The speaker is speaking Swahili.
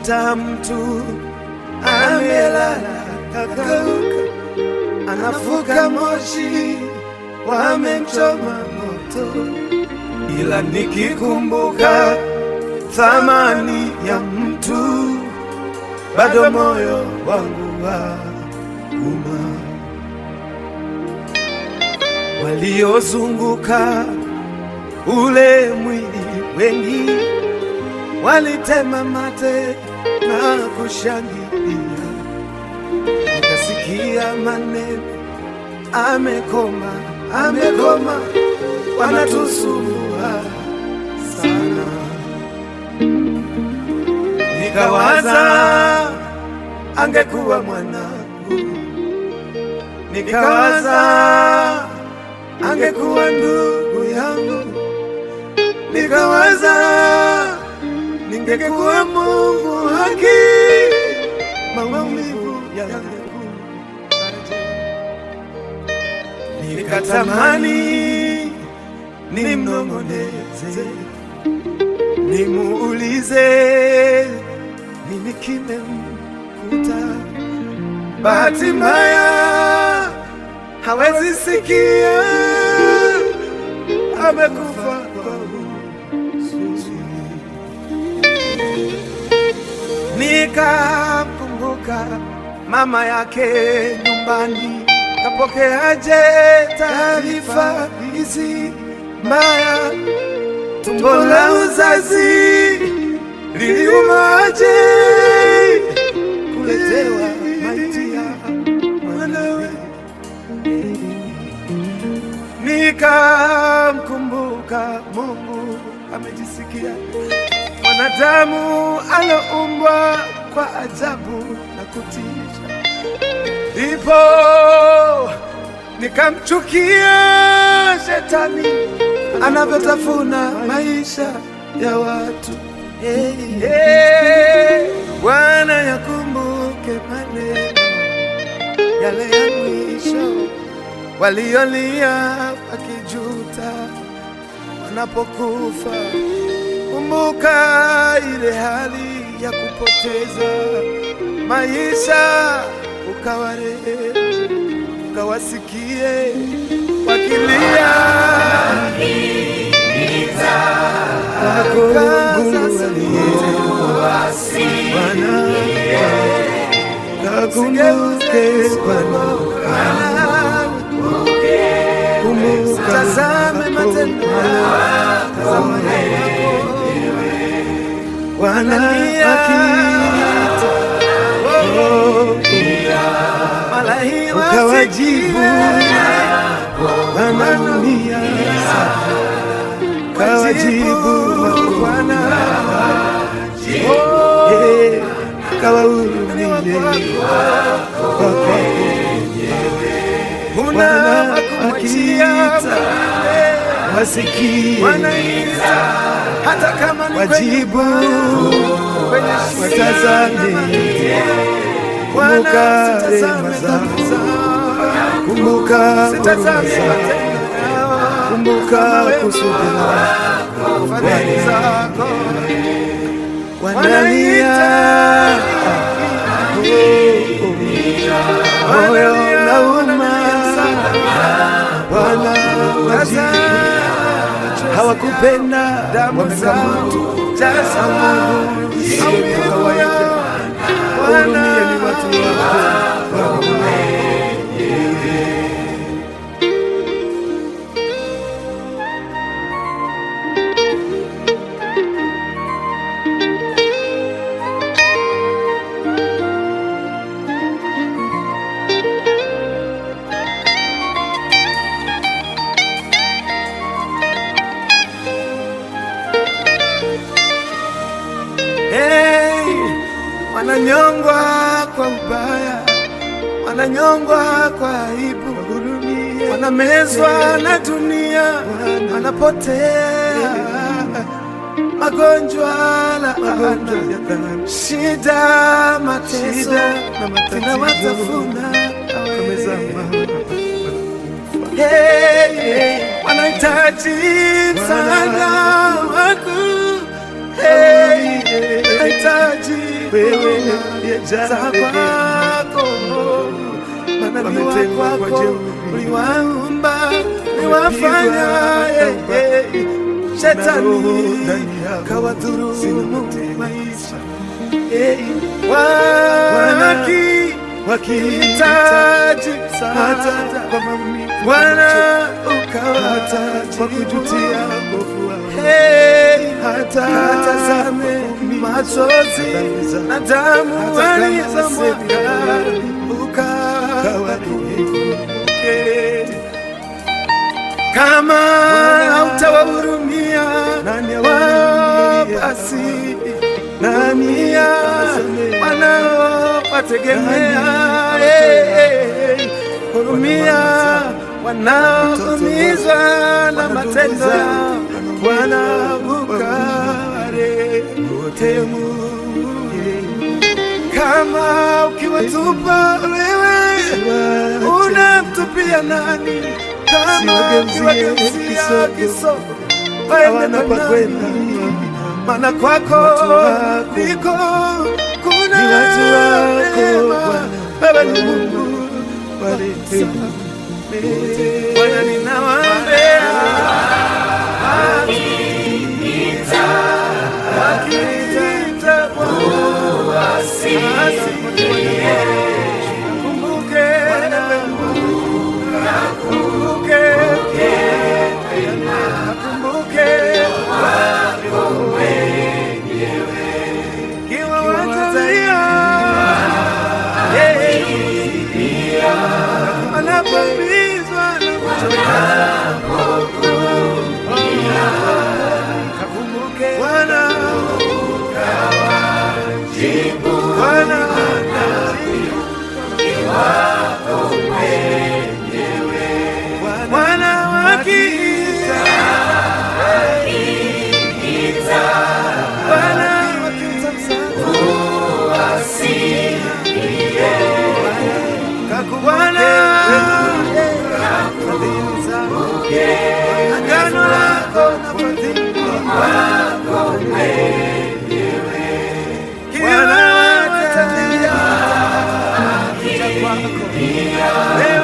Unakuta mtu amelala kakauka, anafuka moshi, wamemchoma moto, ila nikikumbuka thamani ya mtu, bado moyo wangu wa uma. Waliozunguka ule mwili wengi walitema mate na kushangilia, nikasikia maneno amekoma, amekoma, wanatusumbua sana. Nikawaza angekuwa mwanangu, nikawaza angekuwa ndugu yangu, nikawaza ningekuwa Mungu haki, maumivu yangu nikatamani nimnong'oneze, nimuulize nini kimemkuta. Bahati mbaya hawezi sikia, amekufa kwa huzuni. Nikamkumbuka mama yake nyumbani, kapokeaje taarifa hizi mbaya? Tumbo la uzazi liliumaje kuletewa maiti ya mwanawe? Nikamkumbuka Mungu amejisikia mwanadamu aloumbwa kwa ajabu na kutisha, ndipo nikamchukia shetani anavyotafuna maisha ya watu. Hey, hey, Bwana yakumbuke maneno yale ya mwisho waliolia wakijuta wanapokufa. Kumbuka ile hali ya kupoteza maisha, ukawarehemu, ukawasikie wakilia Bwana, kakumbuke Bwana, kumbuka tazame matendo yako Bwana akita ukawajibu, wanaumia kawajibu Bwana Eh, kawahurumie kwako Bwana akiita wasikie hata kama ni wajibu watazame, kumbuka rehema zako, kumbuka huruma zako, kumbuka kusudi lako Bwana. Wanalia oh, oh, moyo unauma Bwana, wajibu hawakupenda wamekamatu Mungu isiyo kawaida. Wahurumie ni watu wako Hey, wananyongwa kwa ubaya, wananyongwa kwa aibu, wanamezwa na dunia, wanapotea magonjwa, laana, shida, mateso zinawatafuna Hey, hey, wanahitaji msaada wako Hey, wanahitaji wewe uliyejaa za rehema. kwako manabii Wametengwa kwa wako jeuri. uliwaumba uliwafanya eh, eh, roho shetani ndani yao. Sina kawadhurumu matendo. maisha Eh, waki wakihitaji msaada hata kwa maumivu Bwana hata kwa kujutia ukawatia uovu wao. Hey, hata katazame machozi na damu Hata kama walizomwaga sehemu ukawakumbuke. Kama hautawahurumia Nani wao, awahurumiaye? basi Nani ya awasamehe? wanaowategemea Nani eh, eh, hurumia Wanaomaliza wanaoumizwa na Wanadugu matendo zao, yao wanaomaliza wanaukaware kama ukiwatupa wewe unamtupia nani? Kama Siwageuzie ukiwageuzia kisogo, kisogo hawana waende pa kwa kwenda. nani? Maana kwako Watu wako ndiko kuna ni watu wako, neema. Bwana. Wewe ni Mungu warehemu. Bwana, ninawaombea wakiniita Bwana, asikumbuke, akumbuke, akumbuke kiwa watalia anapoumizwa na kuchoka kakumbuke Bwana Bwana Bwana wakiita Bwana wakiita msaada Bwana fadhili zako agano lako na fadhili kila watalia kuja kwako